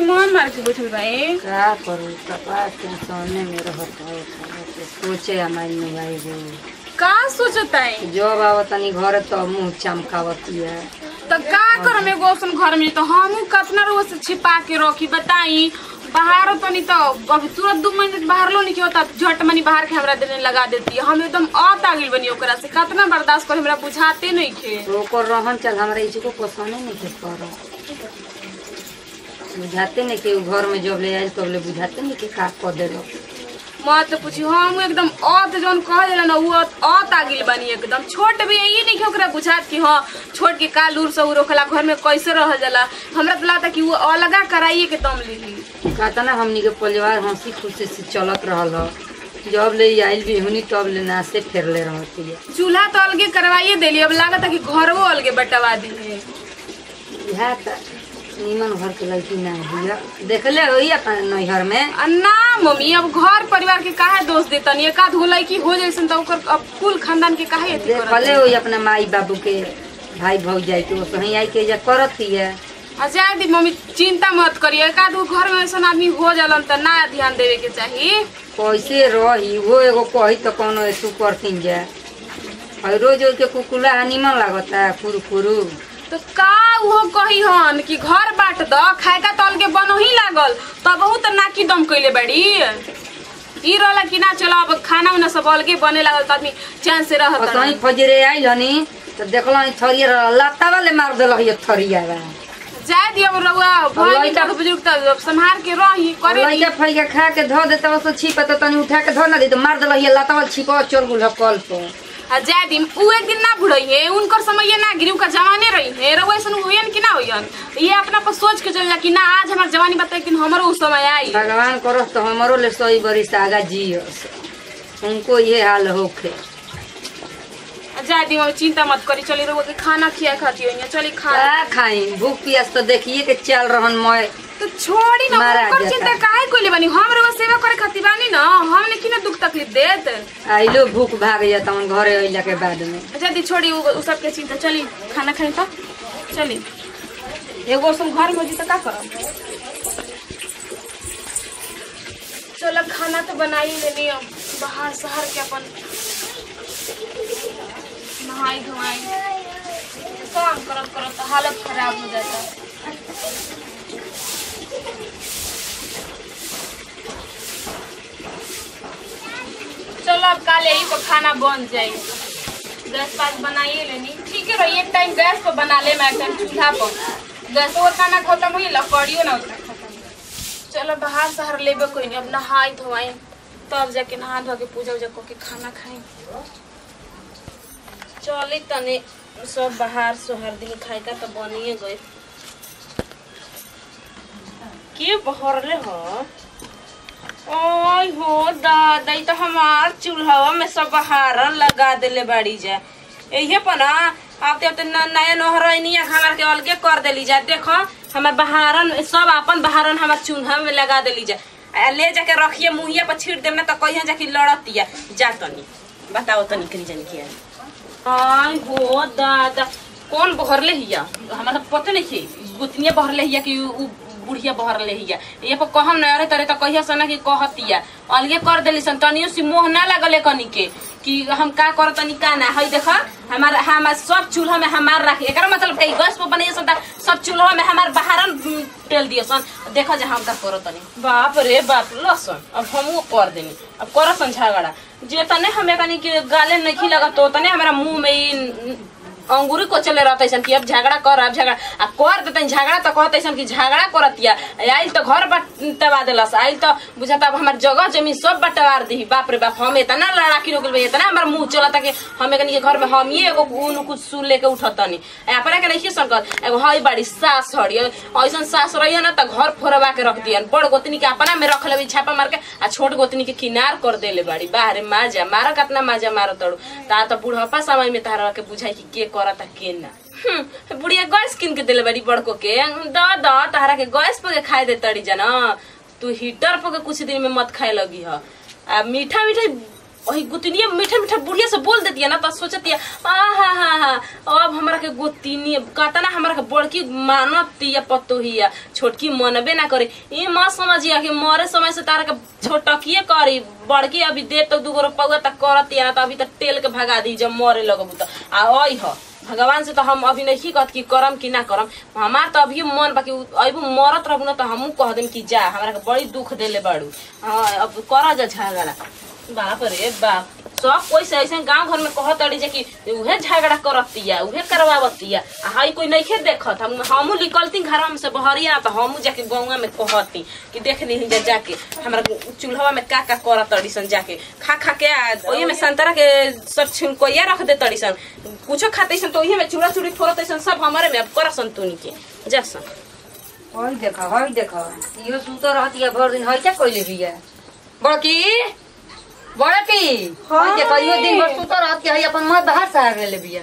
मुंह मार के बैठल बाई का करू कपास के सामने में रहत है तो सोचे हमारी नुआई गो का सोचता है जब आवत तनी घर तो मुंह चमकावती है तो का करम एगो औसन घर में तो हमहू कतना रोज से छिपा के रखी बताई बाहर तनी तो अभी तुरंत दू मिनट बाहर लो नहीं होता झट मनी बाहर के हमरा देने लगा देती है हम एकदम औत आ गइल बनी ओकरा से कतना बर्दाश्त कर हमरा बुझाते नहीं खे तो ओकर रहन चल हमरा इसको पसंद नहीं के कर बुझाते नहीं कि उ घर में जब ले आयल तब ले बुझाते नहीं कि का कर देलो मत तो पूछी हम एकदम औत जौन कह देला ना वो औत आ गइल बनी एकदम छोट भी यही नहीं कि ओकरा बुझात कि हाँ छोट के का लूर सऊर ओखला घर में कैसे रह जाला हमरा तो लगता कि वो अलगा कराइए के दम लेही कहता ना हमनी के परिवार हंसी खुशी से चलत रहल ह जब ले आयल भी हुनी तब ले ना से फेर ले रहती है चूल्हा तो अलगे करवाइए देली अब लागत है कि घरवो अलगे बटवा दी है इहा त नीमन घर के लड़की ना हिया देखले होई अपन नैहर में आ ना मम्मी अब घर परिवार के काहे दोष देतनी एका धोलाई की हो जैसन तो ओकर अब कुल खानदान के काहे अथी करत देखले होई अपना माई बाबू के भाई भौजाई के वो सही आई के जा करत ही है आ जाए दी मम्मी चिंता मत करिए एका दो घर में ऐसा आदमी हो जालन त ना ध्यान देवे के चाहिए कैसे रही वो एगो कही तो कोनो ऐसू करतीन जा और रोज रोज के कुकुला नीमन लागता कुरकुरु तो का वो कही हन कि घर बाट द खाएका तल के बनो ही लागल तबहू त नाकी दम कइले बड़ी ई रहला कि ना चलो अब खाना उना सब अलगे बने लागल त आदमी चैन से रहत और सही फजरे आइल हनी तो देखल थरिया लत्ता वाले मार दिल ये थरिया बा जाए दियो रउआ भई लइका- तक बुजुर्ग त संभाल के रही करे दी। लइका फैका खा के धो देता वो छिप तो तनी उठा के धो ना दी तो मार दिल ये लत्ता वाला छिपा चोर गुल कल पर आ जाए दिन उ एक दिन ना बुढ़ई है उनकर समय ये ना गिरी उनका जवाने रही है रउआ ऐसन होयन कि ना होयन ये अपना पर सोच के चल जा कि ना आज हमार जवानी बताए कि हमरो उस समय आई भगवान करस तो हमारो ले सही बरिस आगा जियस उनको ये हाल होखे आ जाए दिन चिंता मत करी चली रउआ के खाना खिया खाती हो चली खा का खाई भूख पियास तो देखिए के चल रहन मैं तो छोड़ी ना मारा ओकर जाता। चिंता काहे कोइले बानी हम रउआ सेवा करे खातिर बानी ना हमने की ना दुख तकलीफ देत आइलो भूख भाग जाता हूँ घरे अइला के बाद में जल्दी छोड़ी उ, उ सब के चिंता चली खाना खाई तो चली एगो सम घर में जी तो का करब चलो खाना तो बना ही लेनी अब बाहर शहर के अपन नहाई धोआई काम करत करत तो हालत खराब हो जाता चलो अब काले ही को खाना बन जाए गैस पास बनाइए लेनी ठीक है रही एक टाइम गैस पर बना ले मैं एक टाइम चूल्हा पर गैस और खाना खत्म हुई लकड़ियो ना उतना खत्म हुई। चलो बाहर शहर लेबे कोई नहीं अब नहाई धोआई तब जाके नहा धो के पूजा उजा करके खाना खाई चली तने सब बाहर शहर दिन खाए का तो बनिए गए के बहरले हो ओय हो दादा ई तो हमार चूल्हा में सब बहारन लगा देले बाड़ी जा यही पर ना अब तो तो न- नया नोहरनिया हमार के अलगे कर देली जा देखो हमार बहारन सब अपन बहारन हमार चूल्हा में लगा देली जा आ ले जाके रखिए मुहिया पर छीट देम ना तो कहिया जाके लड़तिया जा तनी बताओ तनी करी जानी किया आय हो दादा कौन बहरले हिया हमारा तो पता नहीं थी गुतनिया बहरले हिया कि उ बुढ़िया बहरले हिया ये पर कहम न अरे तरे तो कहिया सना कि कहतिया अलगे कर देली सन तनियो से मोह ना लगले कनी के कि हम का कर तनी का ना हई देख हमार हमार सब चूल्हा में हमार रख एकरा मतलब है गैस पर बनिए सन त सब चूल्हा में हमार बहारन उम, तेल दिए सन देखो जे हम का करो तनी बाप रे बाप लसन अब हमू कर देनी अब कर सन झगड़ा जे तने हमें कनी के गाले नहीं लगा तो तने हमारा मुंह में ई अंगूरी को चले रहते सन कि अब झगड़ा कर अब झगड़ा आ कर देते झगड़ा तो कहते सन कि झगड़ा करतिया आइल तो घर बटवा देलस आइल तो बुझाता अब हमार जगह जमीन सब बंटवार दी बाप रे बाप हम इतना लड़ाकी हो गइल इतना हमार मुंह चलता कि हमें कनी के घर में हम ही एगो उन कुछ सुन लेके उठतनी अपना के नहीं संकर एगो हई बाड़ी सास हड़ी ऐसन सास रही ना तो घर फोरवा के रख दियन बड़ गोतनी के अपना में रख लेबी छापा मार के आ छोट गोतनी के किनार कर देले बाड़ी बाहरे माजा मारा कतना माजा मारो तड़ू ता तो बुढ़ापा समय में तारा के बुझाई कि के करता के ना हम्म, बुढ़िया गैस किन के दिले बाड़ी बड़को के द द तारा के गैस पर के खाए दे तड़ी जाना तू हीटर पर के कुछ दिन में मत खाए लगी ह आ मीठा मीठा वही गुतनिया मीठे मीठे बुढ़िया से बोल देती है ना तो सोचती है आ हा हा हा अब हमरा के गुतनी कहता ना हमरा के बड़की मानती है पतोहिया छोटकी मनबे ना करे ये माँ समझिया कि मरे समय से तारा के छोटकिए करी बड़की अभी दे तो दूगो रुपया तक करती है ना तो अभी तक टेल के भगा दी जब मरे लगबू तो आ आई ह भगवान से तो हम अभी नहीं कहत कि करम कि ना करम हमार तो अभी मन बाकी अबू मरत रहबू ना तो हमू कह देम कि जा हमरा के बड़ी दुख देले बाड़ू हाँ अब कर जा झगड़ा बाप रे बाप सब कोई से ऐसे गांव घर में कहत अड़ी जे कि उहे झगड़ा करतिया उहे करवावतिया आ हई कोई नइखे देखत हम हमू निकलती घर में से बहरिया तो हमू जाके गौवा में कहती कि देख ली जा जाके हमरा चूल्हा में का का करत अड़ी सन जाके खा खा के आ, ओही में संतरा के सब छिलकोइया रख दे तड़ी सन कुछो खाते सन तो ओही में चूड़ा चूड़ी फोड़त सन सब हमारे में अब करसन तुनी के जा सन हई देखा हई देखा इहो सुत रहती है भर दिन हई क्या कइले बिया बड़की बड़की हई देखा इहो दिन भर सुत रहती है हई अपन मां बाहर से आ गेले बिया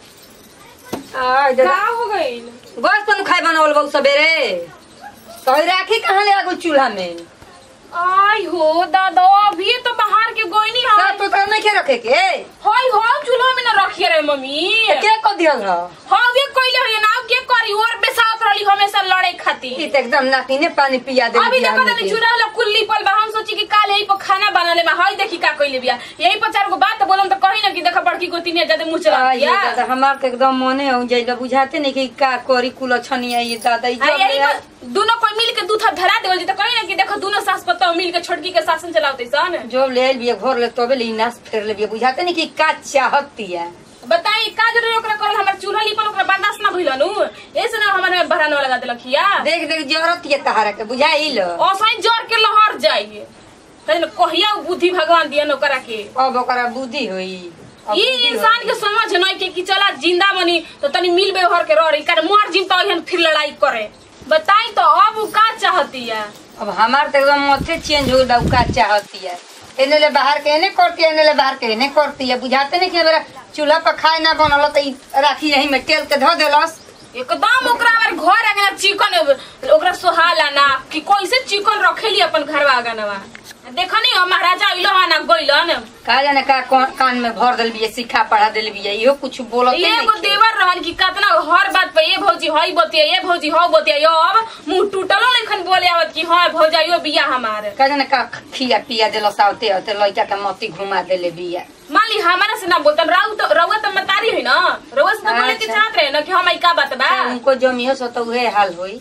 आई देखा हो गइल बस तनु खाए बनावल बहु सबेरे तो हई राखी कहाँ ले आगो चूल्हा में आई हो दादा अभी तो बाहर के गोइनी सब तो तर नहीं के रखे के हई हो चूल्हा में ना रखिए रे मम्मी के को दियल रह हाँ वे कोइले हो ना के करी और बेसात रही हमेशा लड़े खातिर ई त एकदम नाकिने पानी पिया दे अभी देखो तनी चूल्हा वाला कुल्ली पल बा हम सोची कि काल यही पर खाना बनाले बा हई देखी का कइले बिया यही पर चार गो बात बोलम तो कही ना कि देखा बड़की गोती ने ज्यादा मुंह चला दिया दादा हमार तो एकदम मने हो जाइला बुझाते नहीं कि का करी कुल छनिया ये दादा ई आ, जब यही ले- पर दोनों कोई मिल के दूध धरा देवल जी तो कही ना कि देखो दोनों सास पत्ता मिल के छोटकी के शासन चलावते सन जब ले आइल बिया घर ले तबे ले नाश फेर ले बिया बुझाते नहीं कि का चाहती है बताई का जरूरी ओकरा करल हमर चूल्हा लिपल ओकरा बर्दाश्त ना भइलनु ऐसे ना हमर में बहरानो लगा देलक या देख देख जरूरत ये तहारा के बुझाइल असही जर के लहर जाइए कहीं कहिया उ बुद्धि भगवान दिया ओकरा के अब ओकरा बुद्धि होई अब ई बुद्धि इंसान होई। के समझ नहीं के कि चला जिंदा बनी तो तनी मिल व्यवहार के रह रही कर मर जिम तो अहन फिर लड़ाई करे बताई तो अब उ का चाहती है अब हमार तो एकदम मथे चेंज हो गया का चाहती है एने ले बाहर के एने करती है एने ले बाहर के एने करती है बुझाते नहीं कि मेरा चूल्हा पर खाए ना बनल तो ई राखी यही में तेल के धो देलस एकदम ओकरा हमारे घर आगे चिकन ओकरा सोहाला ना कि कैसे चिकन रखेली अपन घर आगे नवा देखा नहीं हो महाराजा अइलो हा ना गइलन का जाने का कौन- कान में भर दिल बिया सिखा पढ़ा दिल बिया इहो कुछ बोलते एगो नहीं देवर रहन कि कतना हर बात पे ये भौजी हई बतिया ये भौजी हौ बतिया यो अब मुंह टूटलो नहीं बोले आवत कि हाँ भौजाइयो बिया हमार का जाने का खिया पिया दिलस आवते आवते लड़का के मती घुमा देले बिया मान ली हमारा से ना बोलतन राउ तो रउआ तो मतारी है ना रउआ से तो बोले के अच्छा। चाहत रहे ना कि हम का बात बा तो उनको जमियो सो तो उहे हाल होई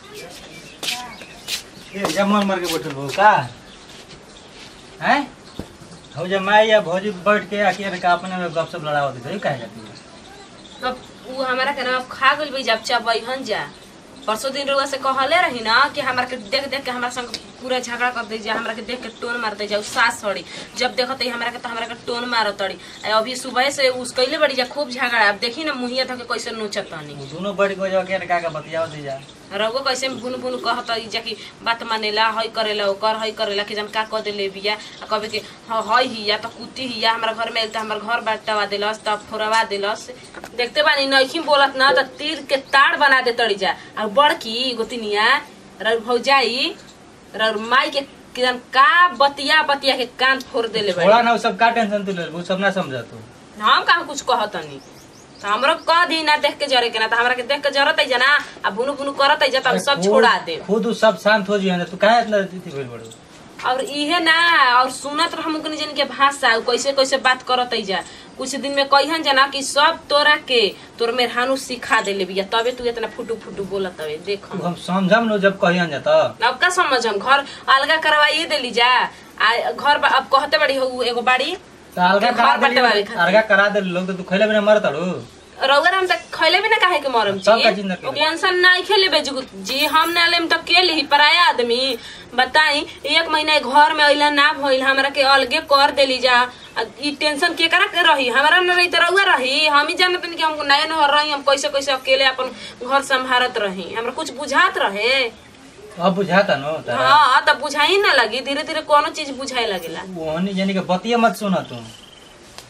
ए जब मर मर के बैठल हो का हैं हो जब माई या भौजी बैठ के अकेले का अपने में गपशप लड़ावत है काहे जाती है अब उ हमारा के ना खा गइल बई जब चबैहन जा परसों दिन रउआ से कहले रही ना कि हमरा के देख देख के हमरा संग पूरा झगड़ा कर दे जा हमरा के देख के टोन मार दे जा उ सास सड़ी जब देखत है हमरा के तो हमरा के टोन मारत तड़ी आ अभी सुबह से उसकैले बड़ी जा खूब झगड़ा अब देखी ना मुहिया धके कैसे नोचत तनी वो दोनों बैठ के जाके का का बतियाव दे जा रउआ कैसे बुन बुन कहत है जा कि बात मानेला हई करेला ओकर हई करेला कि जम का कह देले बिया आ कहे कि हाँ हई हिया त कुत्ती हिया हमरा घर में आइल त हमर घर बाटवा देलस तब फोरवा देलस देखते बानी नइखी बोलत ना त तीर के ताड़ बना दे तड़ी जा आ बड़की गोतिनिया रउर भौजाई रउर माई के किदन का बतिया बतिया के कान फोड़ देले थोड़ा बाड़ी ना वो सब का टेंशन तू ले वो सब ना समझा तू हम कहाँ कुछ कहतनी त हमरो कह दी ना देख के जरे के ना त हमरा के देख के जरत है जना आ बुनु बुनु करत है जा त हम सब खुद- छोड़ा दे खुद उ सब शांत हो जिए तू काहे इतना अथी भइल बड़ो और इहे ना और सुनत रहम कनी जन के भाषा उ कैसे कैसे बात करत जा कुछ दिन में कहिहन जना कि सब तोरा के तोर मेहरानू सिखा देले बिया तबे तू इतना फुटू फुटू बोलत हवे देख तू हम समझम नो जब कहियन जाता अब का समझम घर अलगा करवाइए देली जा आ घर बा- अब कहते बड़ी हो एगो बाड़ी तो अलगा घर करा बंटवावे दे खातिर। अलगा करा दे लोग तो तू खैले बिना मर तड़ू रउगर हम तक खैले भी ना काहे के मरम सब का चिंता करे। टेंशन नहीं खेले बेजुगु जी हम ना लेम तो के ली पराया आदमी बताई एक महीना घर में अइला ना भइल हमरा के अलगे कर देली जा आ ई टेंशन के करा के रही हमरा न रही त रउआ रही हम ही जानत नहीं कि हम नया नहर रही हम कैसे कैसे अकेले अपन घर संभारत रही हमरा कुछ बुझात रहे अब बुझाता नो तारा हाँ तब बुझाई ना लगी धीरे धीरे कोनो चीज बुझाए लगेला ओहनी यानी के बतिया मत सुना तू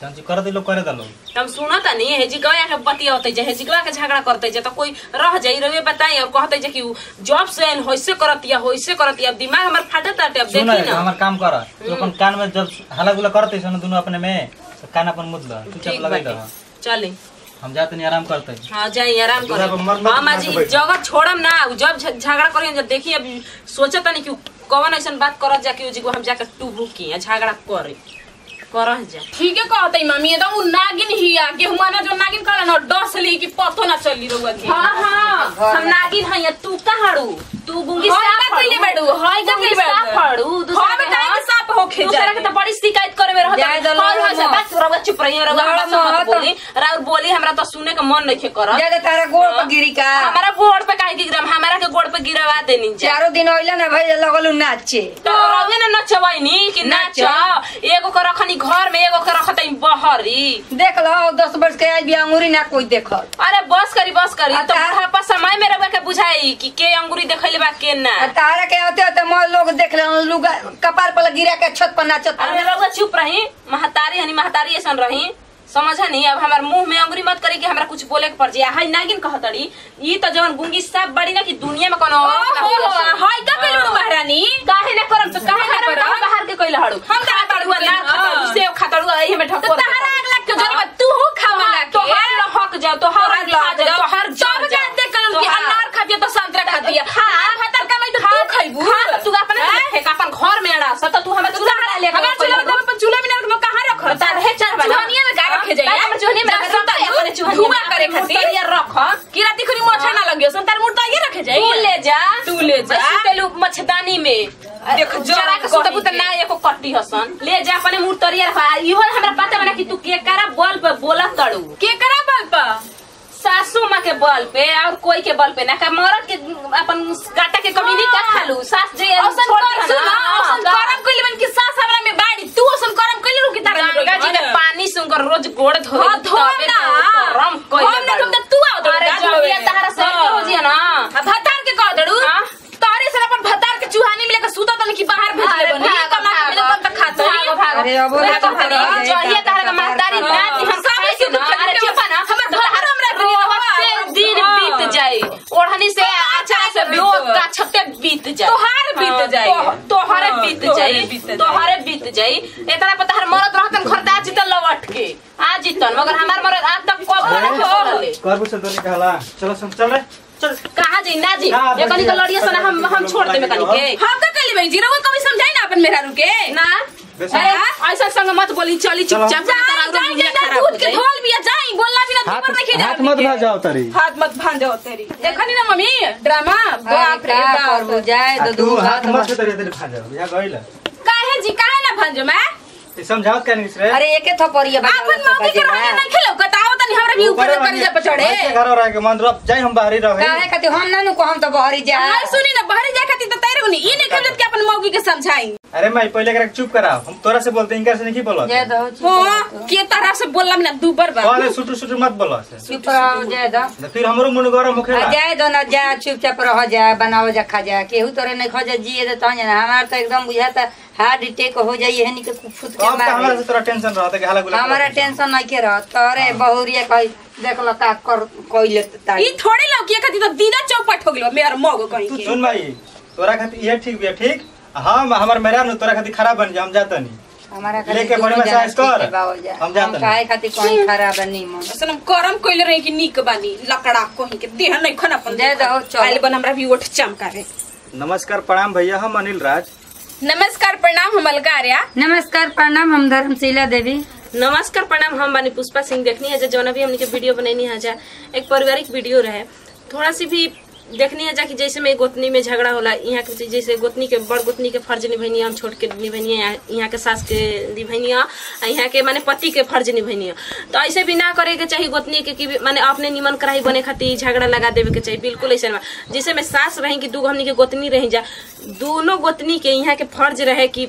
तहन कर दिलो करे दलो हम सुनत नहीं है जी गया के बतिया होते जे है जिगवा के झगड़ा करते जे तो कोई रह जाई रवे बताई और कहते जे कि उ जॉब से आइन होइसे करतिया होइसे करतिया अब दिमाग हमर फाटत ताटे अब सुन देखी ना हमार काम कर तू अपन कान में जब हल्ला गुला करते सन दोनों अपने में तो कान अपन मुद ल तू चुप ठीक लगाई बाटे दो चली हम जाते नहीं आराम करते हाँ जाई आराम दूल्हा करो पर मर- मर- हाँ माँ मर जी के बैठ। जगह छोड़म ना उ जब झ- झगड़ा करी जब देखी अब सोचता नहीं कि कौन ऐसा बात करत जा कि उ जिगवा हम जाकर टूबू की या झगड़ा करे करह जा ठीक है कहते मम्मी एकदम उ नागिन हिया गेहुआ ना जो नागिन कहला ना डस ली कि पतो ना चली रहुआ के हाँ हाँ हम नागिन हैं या तू कहाड़ू तू गुंगी हाय साफ का कइले बाड़ू, हाय का गुंगी कइले बाड़ू। साफ हड़ू दूसरा हाय के बताई हाँ, कि साफ होखे दूसरा जाए। के तो बड़ी शिकायत करे में रहता जाए दो, हाय हाय से लड़ो बस रउआ चुप रही रउआ लड़ो हमरा से मत मत। बोली राउर बोली हमरा तो सुने का मन नहीं करत ज्यादा तारा गोड़ पर गिरी का हमारा गोड़ पे काहे गिरम हमारा के गोड़ पे गिरवा देनी जा चारों दिन ओइला ना भाई लगल नाचे तो रउए ना नचवाइनी कि नाच एगो के रखनी घर में एगो के रखतई बहरी देख लो दस वर्ष के आज भी अंगूरी ना कोई देखल अरे बस करी बस करी तो अच्छा। बुढ़ापा समय में रउआ के बुझाई कि के अंगूरी देखैले बा के ना आ तारा के होते होते मोर लोग देख ले लुगा कपार पर गिरा के छत पर नाचत अरे रउआ चुप रही महतारी हनी महतारी ऐसन रही समझा नहीं अब हमार मुंह में अंगुरी मत करी कि हमरा कुछ बोले के पड़ जाए हाय नागिन कहतड़ी ई तो जवन गुंगी साफ बड़ी ना कि दुनिया में कोनो औरत ना ओहो, होई असन। हाय का कइले बाड़ू महारानी काहे ना करम तो काहे ना करम? करम बाहर के कइला हड़ू हम तो खातड़ू बाहर के ना कइला। खातड़ू सेव खातड़ू एही में तो ठकोर तहरा अगला के जन्म तू हो खावा ना तो के हर हक जाओ तो हर तोहर खा लग जाओ तो हर सब जानते कलम कि अनार खातिया तो संतरा खातिया हां खतर का मैं तो तू खइबू खा तू अपन फेंक अपन घर में अड़ा सत तू हमें चूल्हा में ले हमार चूल्हा में अपन चूल्हा में ना कहां रख बता रहे चार बना चूहनिया में का रखे जाइए हमर चूहनिया में रख सुता अपने चूहनिया धुआं करे खातिर मुर्तरिया रख कि राती खुनी मोछा ना लगियो संतार मुर्दा ये रखे जाइए तू ले जा तू ले जा। सुतेलू मच्छदानी में देख, जरा के कही सुते पुते ना एको कट्टी हसन ले जा अपने मुर्तरिया रखा इहो हमरा पता बना कि तू के करा बल पे बोला तड़ू के करा बल पर सासू माँ के बल पे और कोई के बल पे ना का मरद के अपन गाटा के कमीनी का खालू सास जे औसन छोड़ कर दी सुन ना, औसन का- करम कइले बन कि सास हमरा में बाड़ी तू औसन करम कइले रु कि तारा में गंगा जी रोई। में पानी सुनकर रोज गोड़ धोए हाँ, धो ना। रम हम ना तुम तो तू आओ तो अरे गाज जबिया होवे। तहरा से हाँ। हो जिया ना आ भतार के कह दड़ू हाँ? तोरे से अपन भतार के चूहानी में लेकर सूता तन कि बाहर भेज अरे ले बनी भागो, कमा के मिले तब तक खाता भागो, भागो। अरे अब बोला भागो, तो भागो। भागो, जहिया भागो, तहरा के भागो, महतारी भागो। नाती हम सब खाए के ना सुख अरे के चुप ना हमर भतार हमरा के रोज से दिन हाँ। बीत जाए ओढ़नी से अच्छा से बीत लोग जाए। का छत्ते बीत जाए तोहार बीत हाँ, जाए। तो- तोहरे हाँ, बीत तोहरे जाए बीत जाए। तोहरे बीत जाए इतना पता हर मरद रहतन घर आ जीतन लौट के आ जीतन मगर हमार मरद आज तक कब ना छोड़ले कर बुझ तो निकाला चलो सुन चल रे चल कहा जी ना जी ना, ये कनी बढ़िया। के लड़िया सना हम हम छोड़ दे कनी के हम का कइले बन जीरो कभी समझाई ना अपन मेहरा रुके ना बेसन। अरे, ऐसा संग मत बोली चली चलो। चुपचाप जाई तोरा जाई दुनिया जाई खराब हो दूध के जाई। धोल बिया जाई बोलना भी ना हाथ दूबर नहीं हाथ मत भाजाओ तारी हाथ मत भांजो तेरी देखनी ना मम्मी ड्रामा बाप रे का करबू बाप जाए तो तू दू हाथ बात मत तारी तारी भाजाओ या गइल काहे जी काहे ना भांजो मैं ते समझावत का नहीं रे अरे एके थपड़िया अपन मम्मी के रहने नहीं खेलो कताओ तनी हमरा भी ऊपर कर जा पचड़े घर रह के मन रब जाई हम बाहरी रहे काहे खातिर हम ना नु को हम तो बहरी जा हां सुनी ना बाहर जा खाती तो तैरे नहीं ई नहीं खेलत के अपन मौगी के समझाई अरे मैं पहले एकरा के चुप कराओ हम तोरा से बोलते इनका से नहीं बोलत जय दो हां के तरह से बोलला ना दूबर बा पहले सुटू सुटू मत बोलो से चुप रहो जय दो तो फिर हमरो मन गरम होखेला आ जाए दो ना जा चुपचाप रह जा बनाओ जा खा जा केहू तोरे नहीं खा जा जिए दे तो जाना हमार तो एकदम बुझाता हार्ट अटैक हो जाई है नहीं के फुट के अब तो हमरा मार से तोरा टेंशन रहता कि हाला गुला हमारा टेंशन नहीं के रह तोरे बहुरिया कही देख लो का कर कोइले ताई ई थोड़ी लौकी खाती तो दीदा चौपट हो गेलो मेरा मौग कहीं तू के सुन भाई तोरा खातिर ये ठीक बिया ठीक हम हमर मेरा नु तोरा खातिर खराब बन जा हम जाता नहीं हमारा लेके बड़े में साइज कर। हम हम जाते काहे खातिर कहीं खराब नहीं मन असलम करम कइले रही कि निक बानी लकड़ा कहीं के देह नहीं खन अपन दे दो, चलो। आइल बन हमरा भी ओठ चमका रे नमस्कार प्रणाम भैया हम अनिल राज नमस्कार प्रणाम हम अलगार्या नमस्कार प्रणाम हम धर्मशीला देवी नमस्कार प्रणाम हम बानी पुष्पा सिंह देखनी है जौन भी हमने के वीडियो बनैनी है जा एक पारिवारिक वीडियो रहे थोड़ा सी भी देखनी है जा कि जैसे में गोतनी में झगड़ा होला यहाँ के जैसे गोतनी के बड़ गोतनी के फर्ज निभैनी हम छोट के निभैनी यहाँ के सास के निभैनी यहाँ के माने पति के फर्ज निभैनी तो ऐसे भी ना करे के चाहिए गोतनी के कि माने अपने निमन कराई बने खातिर झगड़ा लगा देवे के चाहिए बिल्कुल ऐसे ना जैसे में सास रही कि दू हमनी के गोतनी रही जा दोनों गोतनी के यहाँ के फर्ज रहे कि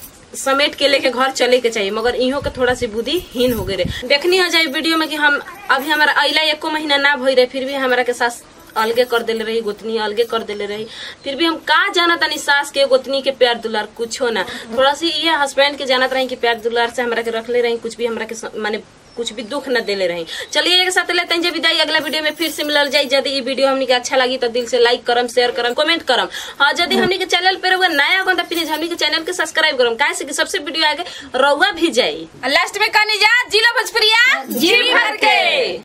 समेट के लेके घर चले के चाहिए मगर इहो के थोड़ा सी बुद्धि हीन हो गए रहे देखनी हो जाए वीडियो में कि हम अभी हमारा अला एको महीना ना भई रहे फिर भी हमारा के सास अलगे कर देले रही गोतनी अलगे कर देले रही फिर भी हम का जाना तानी सास के गोतनी के प्यार दुलार कुछो ना थोड़ा सी ये हस्बैंड के जानत रही कि प्यार दुलार से हमरा के रखले रही कुछ भी हमरा के स- माने कुछ भी दुख न देले रही चलिए एक साथ लेते हैं जब विदाई अगला वीडियो में फिर से मिलल जाई यदि ये वीडियो हमनी के अच्छा लगी तो दिल से लाइक करम शेयर करम कमेंट करम हाँ यदि हमनी के चैनल पे रहुआ नया हो तो प्लीज हमनी के चैनल के सब्सक्राइब करम काहे से कि सबसे वीडियो आगे रहुआ भी जाई लास्ट में कहनी जा जिला भोजपुरिया जी भर के